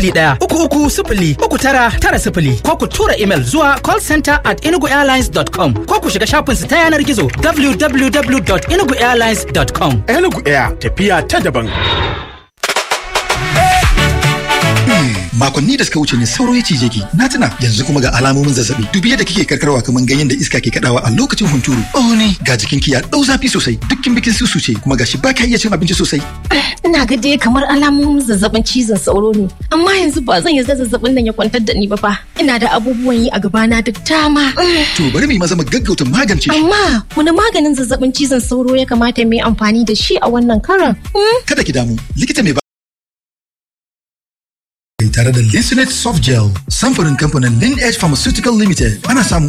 ɗaya uku uku sifili uku tara tara sifili ko ku tura imel zuwa callcenter at enuguairlines.com ko ku shiga shafinsu ta yanar gizo www.enuguairlines.com. Enugu Air tafiya ta daban. makonni da suka wuce ne sauro ya cije ki na tuna yanzu kuma ga alamomin zazzabi dubi yadda kike karkarwa kamar ganyen da iska ke kadawa a lokacin hunturu oh ne ga jikinki ya dau zafi sosai dukkin bikin susu ce kuma gashi ba ka iya cin abinci sosai ina ga dai kamar alamomin zazzabin cizon sauro ne amma yanzu ba zan yarda zazzabin nan ya kwantar da ni ba fa ina da abubuwan yi a gabana da dama to bari mu yi maza mu gaggauta magance shi amma wani maganin zazzabin cizon sauro ya kamata mu yi amfani da shi a wannan karan kada ki damu likita mai tare da Listenet Soft Gel samfurin kamfanin Lin Edge Pharmaceutical Limited ana samu